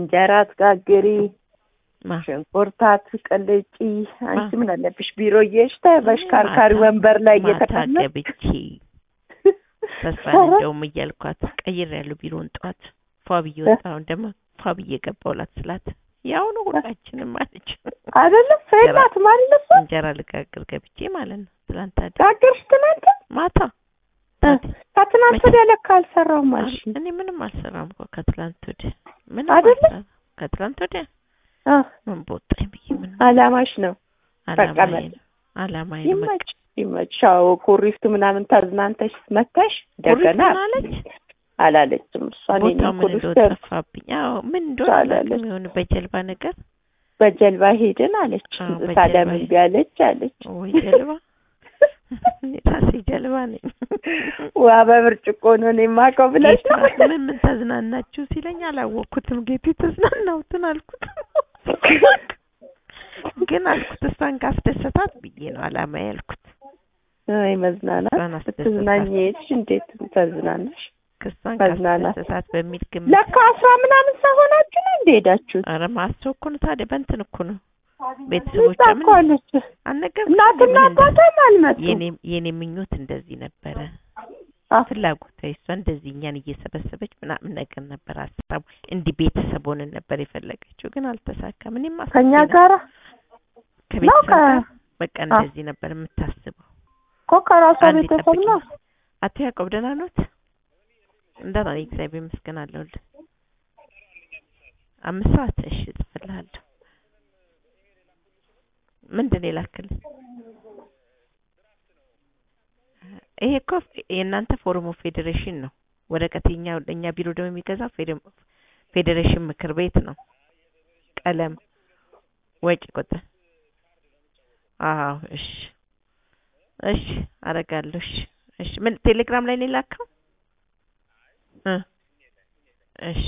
እንጀራ ትጋግሪ፣ ማ ሽንኩርት አትቀልጪ። አንቺ ምን አለብሽ ቢሮ እየሄድሽ በሽካርካሪ ወንበር ላይ ማታ እየተቀመጥሽ ገብቼ ተስፋ እንደውም እያልኳት ቀይሬያለሁ ቢሮውን ጠዋት ፏ ብዬ ወጣሁ። ደግሞ ፏ ብዬ ገባሁላት ስላት ያው ነው ሁላችንም አለች። አይደለም ሰው የላትም አይደለ እሷ? እንጀራ ልጋግር ገብቼ ማለት ነው ትላንት አደ ጋገርሽ ትናንት? ማታ እ፣ ከትናንት ወዲያ ለካ አልሰራሁም አልሽ። እኔ ምንም አልሰራም እኮ ከትላንት ወዲያ ምንም አይደለ? አልሰራም። ከትላንት ወዲያ አ ምን በወጣኝ ብዬ ምን አላማሽ ነው። አላማዬ መቀመጥ። ነው አላማዬ ነው በቃ። ይመች ይመች። አዎ ኩሪፍቱ ምናምን ተዝናንተሽ መተሽ እንደገና ኩሪፍቱ አለች? አላለችም እሷ እኔ ቦታው ምን ኩሪፍቱ እንደሆነ ጠፋብኝ። አዎ ምን እንደሆነ አላለች። አላውቅም። የሆነ በጀልባ ነገር በጀልባ ሄድን አለች። አዎ፣ በጀልባ ሳለም ሄድ- እምቢ አለች አለች። ወይ ጀልባ እኔ ራሴ ጀልባ ነኝ። ዋ በብርጭቆ ነው እኔ የማውቀው ብለሽ ጌታ ነው። ምን ምን ተዝናናችሁ ሲለኝ አላወቅኩትም። ጌቱ ተዝናናሁትን አልኩት። ግን አልኩት እሷን ካስደሰታት ብዬ ነው አላማ ያልኩት። አይ መዝናናት እሷን አስደሰታት ስትዝናኝ ሄድሽ እንዴት ተዝናናሽ? ክሷን መዝናናት። ካስደሰታት በሚል ግምት ለካ አስራ ምናምን ሰው ሆናችሁ ነው እንደ ሄዳችሁት? ኧረ ማሰብ እኮ ነው ታዲያ በእንትን እኮ ነው ቤተሰቦቿ እዛ ምን እኮ አለች። አልነገርኩሽም እናትና ምን እንደ- አባቷም አልመጡም። የኔ የኔ ምኞት እንደዚህ ነበረ። አ፣ ፍላጎቷ እሷ እንደዚህ እኛን እየሰበሰበች ምናምን ነገር ነበር ሀሳቡ። እንዲህ ቤተሰብ ሆነን ነበር የፈለገችው፣ ግን አልተሳካም። እኔም አስቤ ከኛ ነበር ጋራ ከቤተሰብ ነው ከ- ጋር በቃ እንደዚህ ነበር የምታስበው። እኮ ከራሷ አንዴ ቤተሰብ ጠብቂኝ። ነው። አቶ ያዕቆብ ደህና ኖት? እንደና ነኝ፣ እግዚአብሔር ይመስገን አለሁልህ። አምስት ሰዓት እሺ፣ እጽፍልሃለሁ። ምንድን ነው የላክልኝ? ይሄ እኮ የእናንተ ፎረም ኦፍ ፌዴሬሽን ነው። ወረቀት የኛ እኛ ቢሮ ደግሞ የሚገዛው ፌዴ- ፌዴሬሽን ምክር ቤት ነው። ቀለም ወጪ ቁጥር አዎ፣ እሺ እሺ፣ አረጋለሁ። እሺ እሺ። ምን ቴሌግራም ላይ ነው የላከው? እ እሺ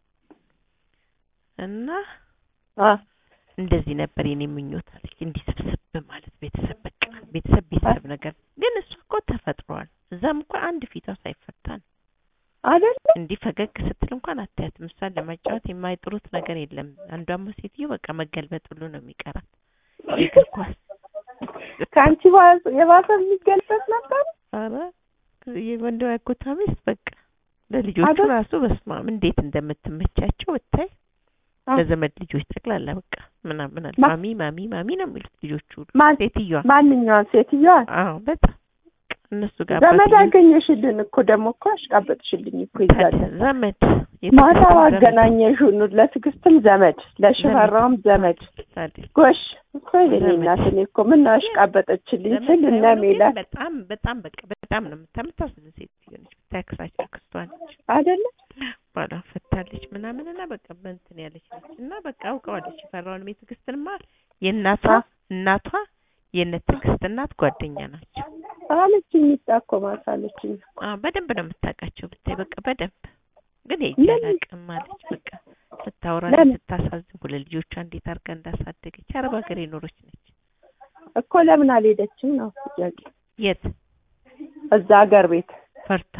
እና አ፣ እንደዚህ ነበር የኔ ምኞት አለች። እንዲህ ስብስብ ማለት ቤተሰብ በቃ ቤተሰብ ቤተሰብ ነገር ግን እሷ እኮ ተፈጥሯል። እዛም እኮ አንድ ፊቷ ሳይፈታ ነው። አይደለ እንዲህ ፈገግ ስትል እንኳን አታያትም። እሷን ለማጫወት የማይጥሩት ነገር የለም። አንዷማ ሴትዮ በቃ መገልበጥ ሁሉ ነው የሚቀራት። የእግር ኳስ ከአንቺ ባ- የባሰ የሚገልበት ነበር። ኧረ የወንድም ያጎቷ ሚስት በቃ ለልጆቹ አይደል? ራሱ በስማም እንዴት እንደምትመቻቸው ብታይ አ፣ ለዘመድ ልጆች ጠቅላላ በቃ ምናምን አለ ማ- ማሚ ማሚ ማሚ ነው የሚሉት ልጆቹ ሁሉ ማን ሴትዮዋ ማንኛዋን ሴትዮዋን አዎ በጣም እነሱ ጋር ዘመድ አባትዬው- አገኘሽልን እኮ ደግሞ እኮ አሽቃበጥሽልኝ እኮ ይዛለ ታዲያ ዘመድ ማታ የትምህርት ዘመድ አገናኘሽው ለትዕግስትም ዘመድ ለሽፈራውም ዘመድ ታዲያ ጎሽ እኮ የኔ ዘመድ። እናት እኔ እኮ ምን ነው አሽቃበጠችልኝ ዘመድ ስል እነ ሳይሆኑ ግን ሜላት በጣም በጣም በቃ በጣም ነው የምታምታስብ ሴትዮ ነች። ብታክሳቸው ክስቷ ነች። አይደለ ባሏ ፈታለች ምናምን እና በቃ በእንትን ያለች ነች እና በቃ አውቀዋለች። የፈራውን ቤት ትዕግስትንማ የእናቷ አ- እናቷ የእነ ትዕግስት እናት ጓደኛ ናቸው። አለችኝ ሚጣ እኮ ማታ አለችኝ አዎ በደንብ ነው የምታውቃቸው ብታይ በቃ በደንብ ግን ለምን? የጃላቅም አለች በቃ ስታወራ ለምን? ስታሳዝን ሁለ ልጆቿ እንዴት አድርጋ እንዳሳደገች አረብ ሀገር የኖረች ነች። እኮ ለምን አልሄደችም ነው ጥያቄ የት እዛ ሀገር ቤት ፈርታ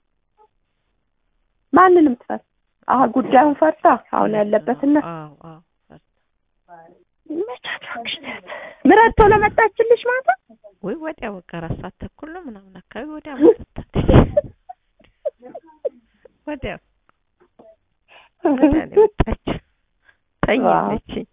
ማንንም ትፈር አሁን ጉዳዩን ፈርታ አሁን ያለበትና አዎ አዎ ፈርታ ምረት ቶሎ መጣችልሽ ማታ ወይ ወዲያ በቃ አራት ሰዓት ተኩል ነው ምናምን አካባቢ ወዲያ መጣች። ወዲያ ወዲያ ነው የወጣችው። ተኛለችኝ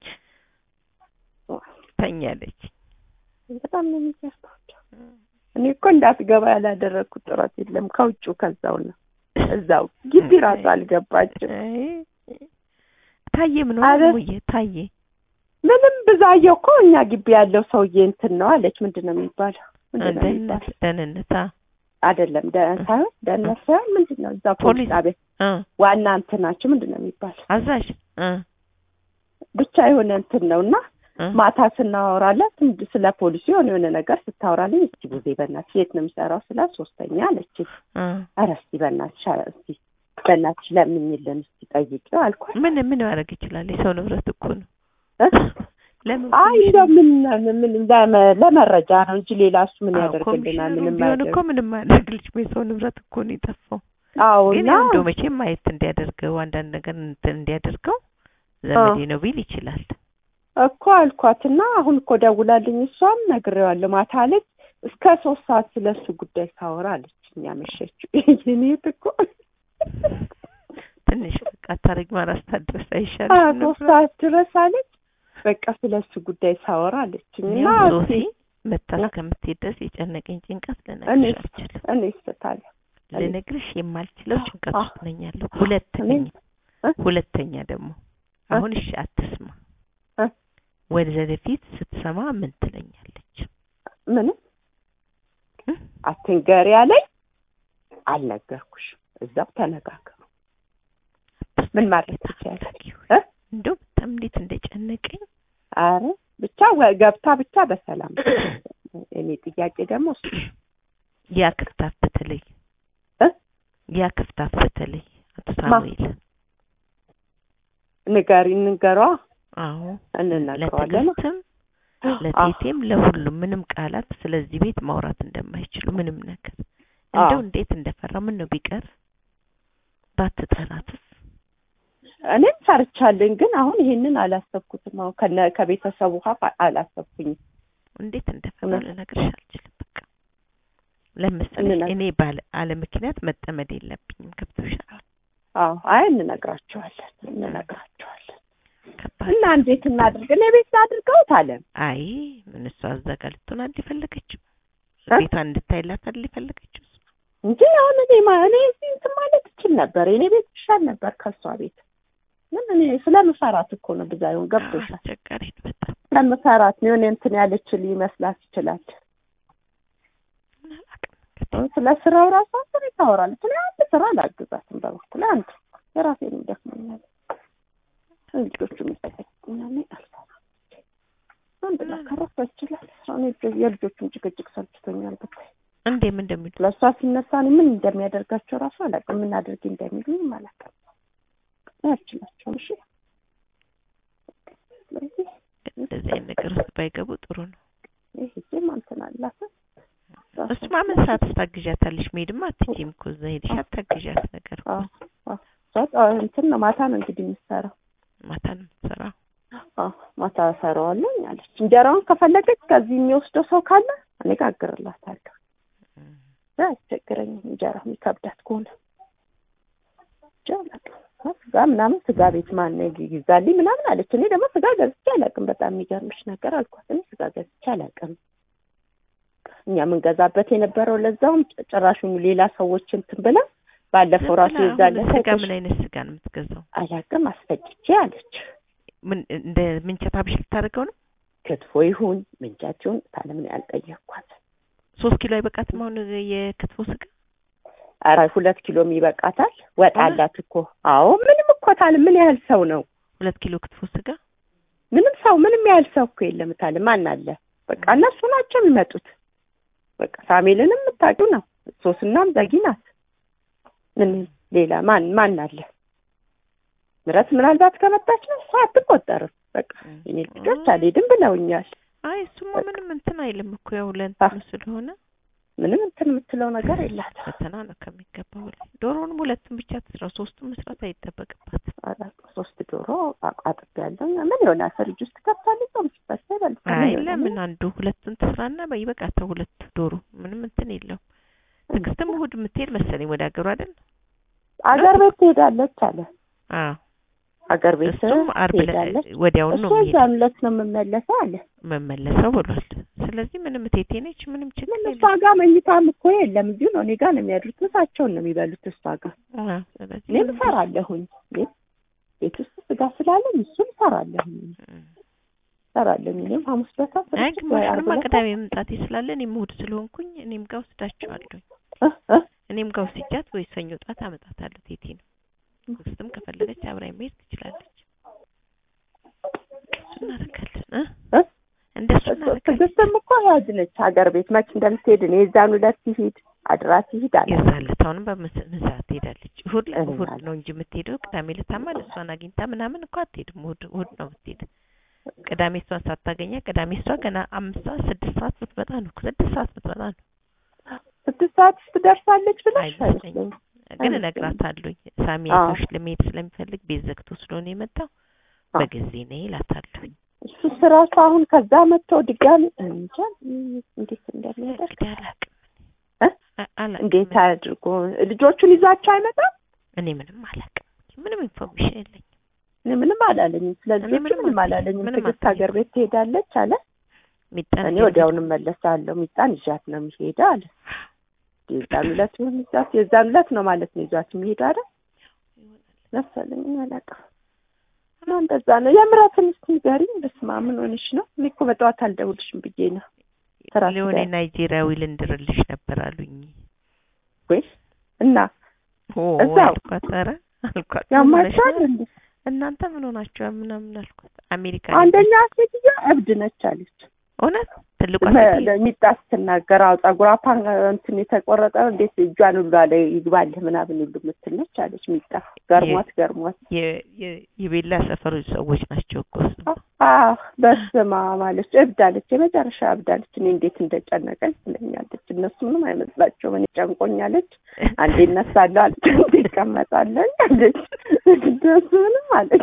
ተኛለች። በጣም ነው የሚገርማቸው። እኔ እኮ እንዳትገባ ያላደረግኩት ጥረት የለም። ከውጭው ከዛው ነው እዛው ግቢ ራሱ አልገባችም። አይ፣ ታዬ ምን አረ- ሆነ ሙዬ ታዬ ምንም ብዛየው እኮ እኛ ግቢ ያለው ሰውዬ እንትን ነው አለች። ምንድን ነው የሚባለው? ምንድን ነው ደህንነት የሚባለው? ደህንነት አ አይደለም ደ- ሳይሆን ደህንነት ሳይሆን ምንድን ነው እዛ ፖሊስ ፖሊስ ጣቢያ እ ዋና እንትናቸው ምንድን ነው የሚባለው? አዛዥ እ ብቻ የሆነ እንትን ነው እና እ ማታ ስናወራላት እንድ- ስለ ፖሊሱ የሆነ የሆነ ነገር ስታወራልኝ እስቲ ቡዜ በእናትሽ የት ነው የሚሰራው ስላት ሶስተኛ አለችኝ። እ ኧረ እስቲ በእናትሽ አ- እስቲ በእናትሽ ለምኝልን እስቲ ጠይቂው አልኳት። ምን ምን ማድረግ ይችላል? የሰው ንብረት እኮ ነው። እ? ለምን አይ እንደው ምን ምን ለመ- ለመረጃ ነው እንጂ ሌላ እሱ ምን አዎ፣ ያደርግልናል? ኮሚሽነሩ ምንም ቢሆን እኮ አያደርግ። ምንም አያደርግልሽ። የሰው ንብረት እኮ ነው የጠፋው። አዎ ግን እና ያው እንደው መቼም ማየት እንዲያደርገው አንዳንድ ነገር እንትን እንዲያደርገው ዘመዴ ነው ቢል ይችላል። እኮ አልኳትና አሁን እኮ ደውላልኝ እሷም ነግሬዋለሁ። ማታ አለች እስከ ሶስት ሰዓት ስለሱ ጉዳይ ሳወራ አለች። እኛ መሸችው የኔት እኮ ትንሽ በቃ ታሪክ ማራስታ ድረስ አ አይሻልም ሶስት ነበር? ሰዓት ድረስ አለች። በቃ ስለሱ ጉዳይ ሳወራ አለችኝ እና እኔም ሶሲ እስኪ መታ እስከምትሄድ ድረስ የጨነቀኝ ጭንቀት እኔ ልነግርሽ አልችልም። እኔ ስታለ እኔ- ልነግርሽ የማልችለው ጭንቀት አ- ውስጥ ነኝ ያለው። ሁለተኛ እኔም እ? ሁለተኛ ደግሞ እ? አሁን እሺ አትስማ፣ እ? ወደፊት ስትሰማ ምን ትለኛለች? ምንም እ? አትንገሪ አለኝ። አልነገርኩሽም። እዛው ተነጋገሩ። ምን ማድረግ ትችያለሽ? አታድርጊው። እ? እንደው በጣም እንዴት እንደጨነቀኝ አረ ብቻ ወ- ገብታ ብቻ በሰላም እኔ ጥያቄ ደግሞ እሱ ያ ክፍታፍ በተለይ እ? ያ ክፍታፍ በተለይ አቶ ማ? ሳሙኤል ንገሪ እንንገሯ አዎ እንነግረዋለን። ለትዕግስትም ለቴቴም ለሁሉም ምንም ቃላት ስለዚህ ቤት ማውራት እንደማይችሉ ምንም ነገር እንደው አዎ። እንዴት እንደፈራ ምን ነው ቢቀር ባትጠራትስ እኔም ፈርቻለኝ፣ ግን አሁን ይሄንን አላሰብኩትም። አሁን ከነ ከቤተሰቡ ሀብ አላሰብኩኝም። እንዴት እንደፈራ እውነት? ልነግርሽ አልችልም። በቃ ለምሳሌ እንነግ- እኔ ባለ አለ ምክንያት መጠመድ የለብኝም። ገብቶሻል? አዎ፣ አይ እንነግራቸዋለን፣ እንነግራቸዋለን። ከባድ እና እንዴት እናድርግ? እኔ ቤት አድርገውት አለ አይ ምን እሷ እዛ ጋር ልትሆን አይደል የፈለገችው? እ? ቤቷን እንድታይላት አይደል የፈለገችው? እሷ? እንጂ አሁን እኔ ማ- እኔ እዚህ እንትን ማለት እችል ነበር። የእኔ ቤት ይሻል ነበር ከእሷ ቤት። ምን እኔ ስለምፈራት እኮ ነው ብዛዩን ገብቶሻል። አስቸጋሪ ነው በጣም ስለምፈራት ነው የሆነ እንትን ያለችል ይመስላት ይችላል። ምን አላውቅም እንግዲህ። አሁን ስለ ስራው ራሱ አንተ ታወራለች። እኔ አንድ ስራ አላግዛትም በበኩል አንድ የራሴን ይደክመኛል። ልጆቹ የሚጠቀኛል አልሰራም። አንድ ላከረፍ ይችላል። አሁን የልጆ- የልጆቹን ጭቅጭቅ ሰልችቶኛል ብታይ እንዴ ምን እንደሚሉ ለእሷ ሲነሳ እኔ ምን እንደሚያደርጋቸው ራሱ አላውቅም። ምን አድርጊ እንደሚሉኝ አላውቅም። አያችላቸውም። እሺ ስለዚህ እንደዚህ አይነት ነገር ውስጥ ባይገቡ ጥሩ ነው። ይህ ጊዜም እንትን አላት እሱማ ምን ሰዓት ታግዣታለሽ? መሄድማ አትችይም እኮ እዛ ሄድሽ አታግዣት ነገር እኮ አዎ፣ አዎ። እሷ ጠ- እንትን ነው ማታ ነው እንግዲህ የምትሰራው። ማታ ነው የምትሰራው። አዎ ማታ እሰራዋለሁ አለች። እንጀራውን ከፈለገች ከዚህ የሚወስደው ሰው ካለ እኔ ጋግርላታለሁ። አያስቸግረኝም እንጀራ የሚከብዳት ከሆነ ብቻ አላውቅም። ስጋ ምናምን ስጋ ቤት ማን ይዛልኝ ምናምን አለች። እኔ ደግሞ ስጋ ገዝቼ አላውቅም። በጣም የሚገርምሽ ነገር አልኳት። እኔ ስጋ ገዝቼ አላውቅም። እኛ የምንገዛበት የነበረው ለዛውም ጭራሹን ሌላ ሰዎች እንትን ብላ ባለፈው ራሱ ዝም ብላ የዛለ አሁን ስጋ ምን አይነት ስጋ ነው የምትገዛው? አላውቅም አስፈጭቼ አለች። ምን እንደ ምንቸት አብሽ ልታደርገው ነው? ክትፎ ይሁን ምንጫት ይሁን ታለምን ያልጠየቅኳት። ሶስት ኪሎ አይበቃትም አሁን የክትፎ ስጋ? ኧረ ሁለት ኪሎም ይበቃታል። ወጥ ኧረ? አላት እኮ። አዎ ምንም እኮ ታለ ምን ያህል ሰው ነው? ሁለት ኪሎ ክትፎ ስጋ ምንም ሰው ምንም ያህል ሰው እኮ የለም ታለ ማን አለ? በቃ እነሱ ናቸው የሚመጡት። በቃ ሳሜልንም የምታውቂው ነው። ሶስናም ዘጊ ናት። ምን ሌላ ማን ማን አለ? ምረት ምናልባት ከመጣች ነው እሷ አትቆጠርም። በቃ እኔ ልጆች አልሄድም ብለውኛል። አይ እሱማ በቃ። ምንም እንትን አይልም እኮ ያው ለእንትኑ ስለሆነ ምንም እንትን የምትለው ነገር የላትም። ፈተና ነው ከሚገባው በላይ። ዶሮውንም ሁለቱም ብቻ ትስራ፣ ሶስቱም መስራት አይጠበቅባትም። አላውቅም። ሶስት ዶሮ አጥብ ያለው ምን ይሆናል? ፍሪጅ ውስጥ ከብታለች። ጾም ሲፈታ ይበልጥ አይ ለምን አንዱ ሁለቱን ትስራና ይበቃታል። ሁለት ዶሮ ምንም እንትን የለውም። ትዕግስትም እሑድ የምትሄድ መሰለኝ ወደ ሀገሩ አይደል? አገር ቤት ትሄዳለች አለ። አዎ አገር ቤት እሱም ዓርብ ዕለት ትሄዳለች። ወዲያውኑ እሱ ነው የሚሄድ እዛም ዕለት ነው የምመለሰው አለ። መመለሰው ብሏል። ስለዚህ ምንም ቴቴ ነች፣ ምንም ችግር ምን እሷ የለም። ጋር መኝታም እኮ የለም። እዚሁ ነው እኔ ጋር ነው የሚያድሩት። ምሳቸውን ነው የሚበሉት እሷ ጋር። አዎ ስለዚህ እኔም ምንም እሰራለሁኝ። ቤት ቤት ውስጥ ስጋ ስላለኝ እሱን እሰራለሁኝ እም። እሰራለሁኝ። እኔም ሐሙስ ዕለት አይ ወይ ዓርብ ግማሹንማ ዕለት ቅዳሜ መምጣቴ ስላለ እኔም እሑድ ስለሆንኩኝ እኔም ጋር ወስዳቸዋለሁ። እ እ እኔም ጋር ወስጃት ወይ ሰኞ ጠዋት አመጣታለሁ። ቴቴ ነው ትዕግስትም ከፈለገች አብራኝ መሄድ ትችላለች። እሱ እናደርጋለን እ እ እንደሱ እናደርጋለን። ትዕግስትም እኮ ያዝ ነች ሀገር ቤት መች እንደምትሄድ እኔ የዛን ዕለት ሲሄድ አድራ ሲሄድ አለ የዛለት አሁንም በምሳት ትሄዳለች። እሑድ እኔ እሑድ ማለት ነው እንጂ የምትሄደው ቅዳሜ ዕለታማ እሷን አግኝታ ምናምን እኮ አትሄድም። እሑድ እሑድ ነው የምትሄድ። ቅዳሜ እሷን ሳታገኛ ቅዳሜ እሷ ገና አምስት ሰዓት ስድስት ሰዓት ብትመጣ ነው ስድስት ሰዓት ብትመጣ ነው። ስድስት ሰዓት ውስጥ ትደርሳለች ብለሽ አይመስለኝም። አይመስለኝም። ግን አይመስለኝም። እነግራታለሁኝ ሳሚ አዎ። አይቶሽ ለመሄድ ስለሚፈልግ ቤት ዘግቶ ስለሆነ የመጣው አዎ። በጊዜ ነይ እላታለሁኝ። እሱ ስራሱ አሁን ከዛ መጥቶ ድጋሚ እንጃ እንዴት እንደሚያደርግ እንግዲህ አላውቅም እ? አ- አላውቅም። እንዴት አድርጎ ልጆቹን ይዟቸው አይመጣም። እኔ ምንም አላውቅም። ምንም ኢንፎርሜሽን የለኝም። እኔ ምንም አላለኝም። ስለ እኔ ልጆቹ ምንም ምንም አልጠየኩም። አላለኝም። ምንም ትዕግስት ሀገር አልጠየኩም። ቤት ትሄዳለች አለ። ሚጣን እኔ ወዲያውኑ መለሳለሁ። ሚጣን ይዣት ነው የሚሄደው አለ። የዛን ዕለት ይሁን ይዟት የዛን ዕለት ነው ማለት ነው ይዟት የሚሄደው አይደል መሰለኝ። እኔ አላውቅም። እና እንደዛ ነው። የምራትን እስኪ ንገሪኝ። በስመ አብ ምን ሆነሽ ነው? እኔ እኮ በጠዋት አልደውልሽም ብዬ ነው። ስራ ሊሆኔ ስጋ- ናይጄሪያዊ ልንድርልሽ ነበር አሉኝ። ወይ እና ኦ እዛው? አልኳት። ኧረ አልኳት ምን ሆነሽ ያማቸዋል ነው? እንዴ? እናንተ ምን ሆናችኋል? ምናምን አልኳት። አሜሪካ አንደኛ ሴትዮ እብድ ነች አለች። እውነት ትልቋ መ- ሴትዮ ለሚጣ ስትናገር አዎ ጸጉሯ ፓን እንትን የተቆረጠ እንዴት እጇን ሁሉ አለ ይግባልህ ምናምን ሁሉ የምትል ነች አለች። ሚጣ ገርሟት ገርሟት የ- የ- የቤላ ሰፈሩ ሰዎች ናቸው እኮ እሱ። አህ በስማ ማለች እብድ አለች። የመጨረሻ እብድ አለች። እኔ እንዴት እንደጨነቀኝ ትለኛለች። እነሱ ምንም አይመስላቸውም። እኔ ጨንቆኛለች። አንዴ እነሳለሁ አለች፣ አንዴ እቀመጣለሁ አለች። እነሱ ምንም አለች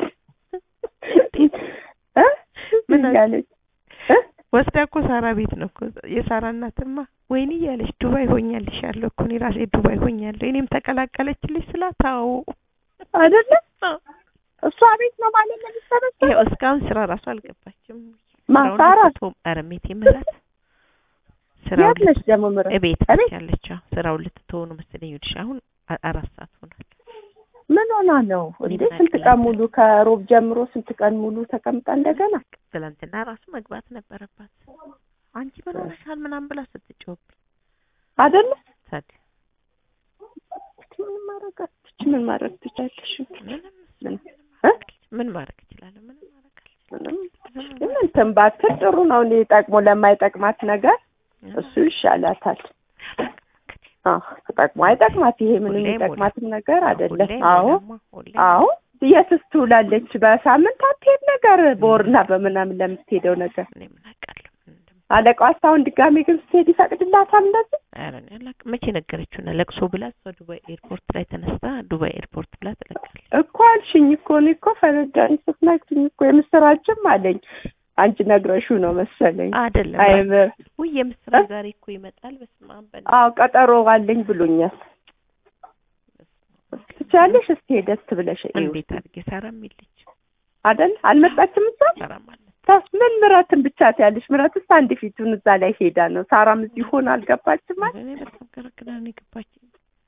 እ ምን አለ- እያለች እ ወስዳ እኮ ሳራ ቤት ነው እኮ የሳራ እናትማ ወይኔ እያለች ዱባይ ሆኛልሻለሁ እኮ እኔ ራሴ ዱባይ ሆኛለሁ እኔም ተቀላቀለችልሽ ስላት አዎ አይደለም እሷ ቤት ነው ማለት ነው የሚሰበሰበው። ይኸው እስካሁን ስራ ራሱ አልገባችም ማን ስራውን ሳራ? ልትተው ኧረ ሜቴ ምራት ስራውን የት ነች ደግሞ ምረት? እቤት እቤት? ነች ያለችው ስራውን ልትተው ነው መሰለኝ ይኸውልሽ አሁን አ- አራት ሰዓት ሆኗል ምን ሆና ነው እንዴ? ምን ስንት አቅልኝ? ቀን ሙሉ ከሮብ ጀምሮ ስንት ቀን ሙሉ ተቀምጣ እንደገና ትላንትና ራሱ መግባት ነበረባት አንቺ ምን ሆነሻል ምናምን ብላ ስትጮህብኝ አይደለ? ታዲያ ምን ማድረግ አትች ምን ማድረግ ትቻለሽ? ምንም ምን ምን እ? ምን ማድረግ እችላለሁ ምንም ማድረግ አልችልም ምንም ግን እንትን ባትል ጥሩ ነው። እኔ ጠቅሞ ለማይጠቅማት ነገር እሱ ይሻላታል። አዎ ተጠቅሞ አይጠቅማት ይሄ ምንም ሁሌ የሚጠቅማትም ነገር አይደለም። ሁሌ አዎ ሞላማ፣ ሁሌ አዎ የትስ ትውላለች? በሳምንት አትሄድ ነገር በወርና በምናምን ለምትሄደው ነገር እኔ ምን አውቃለሁ ምን እንደም- አለቃዋ እስካሁን ድጋሜ ግን ስትሄድ ይፈቅድላታል እንደዚህ ኧረ እኔ አላውቅም መቼ ነገረችውና ለቅሶ ብላ እሷ ዱባይ ኤርፖርት ላይ ተነስታ ዱባይ ኤርፖርት ብላ ትለቃለች እኮ አልሽኝ እኮ እኔ እኮ ፈረዳኝ ስትነግሪኝ እኮ የምስራችም አለኝ አንቺ ነግረሽው ነው መሰለኝ አይደለም አይምር ውይ የምስራች ዛሬ እኮ ይመጣል በስመ አብ በል አዎ ቀጠሮ አለኝ ብሎኛል ትቻለሽ እስቲ ሄደት ብለሽ እዩ እንዴት አድርጌ ሳራም የለች አይደል አልመጣችም እሷ ሳራም አለ ታስ ምን ምረትን ብቻ ትያለሽ ምረትስ አንድ ፊቱን እዛ ላይ ሄዳ ነው ሳራም እዚህ ሆና አልገባችም አይደል እኔ በጣም ገረግራ ነው የገባችኝ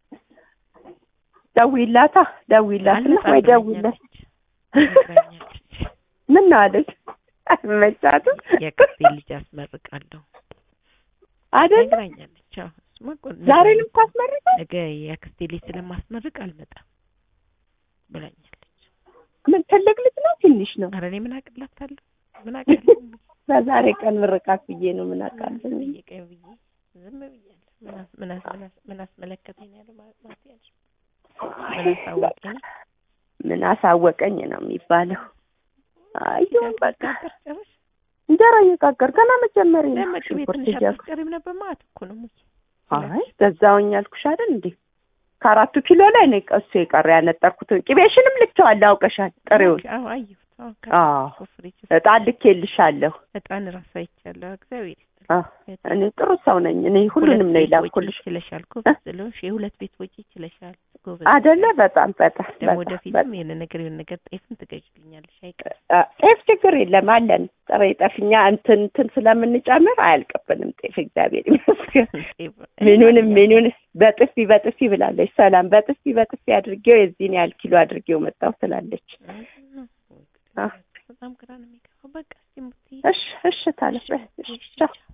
ደውይላታ ደውይላትና አልመጣም ወይ ደውይላት ብላኛለች ነግራኛለች ምን ነው አለች አይመቻትም የአክስቴ ልጅ አስመርቃለሁ አይደል ነግራኛለች አዎ እሱማ እኮ ዛሬ ነገ- ልታስመርቀው ነገ የአክስቴ ልጅ ስለማስመርቅ አልመጣም ብላኛለች ምን ትልቅ ልጅ ነው ትንሽ ነው ኧረ እኔ ምን አቅላታለሁ ምን አውቃለሁ በዛሬ ቀን ምርቃት ብዬ ነው ምን አውቃለሁ ጠየቀኝ ብዬ ዝም ብያለሁ ምን አስ- ምን አስ- ምን አስ- ምን አስመለከተኝ ያለው ማለት ማለት ያለሽ ምን አሳወቀኝ ምን አሳወቀኝ ነው የሚባለው አይሁን በቃ ጋገር ጨረሽ እንጀራ እየጋገር ገና መጀመሪያ ነው ደመቅ ቤት ሽንኩርት ትንሽ እያልኩ አትቀሪም ነበር ማለት እኮ ነው ሙዬ አይ ገዛውኝ አልኩሽ አይደል እንዴ ከአራቱ ኪሎ ላይ ነው ቀሱ የቀረ ያነጠርኩት ቅቤሽንም ልኬዋለሁ አውቀሻል ጥሬውን አዎ አየሁት አዎ አዎ ከፍሪጅ እጣን ልኬልሻለሁ እጣን ራሱ አይቻለሁ እግዚአብሔር አዎ እኔ ጥሩ ሰው ነኝ እኔ ሁሉንም ነው የላኩልሽ ይችለሻል ጎበዝ ስለሆንሽ የሁለት ቤት ወጪ ይችለሻል ጎበዝ አይደለ በጣም በጣም ደግሞ በጣም ወደፊትም የሆነ ነገር የሆነ ነገር ጤፍም ትገዥልኛለሽ አይቀር አ- ጤፍ ችግር የለም አለን ጥሬ ጤፍኛ እንትን እንትን ስለምንጨምር አያልቅብንም ጤፍ እግዚአብሔር ይመስገን ምኑንም ምኑን በጥፊ በጥፊ ብላለች ሰላም በጥፊ በጥፊ አድርጌው የዚህን ያህል ኪሎ አድርጌው መጣው ትላለች አ። በጣም ግራ ነው የሚገባው በቃ እስኪ ሙትዬ እሺ እሺ ታለች በይ እሺ ቻው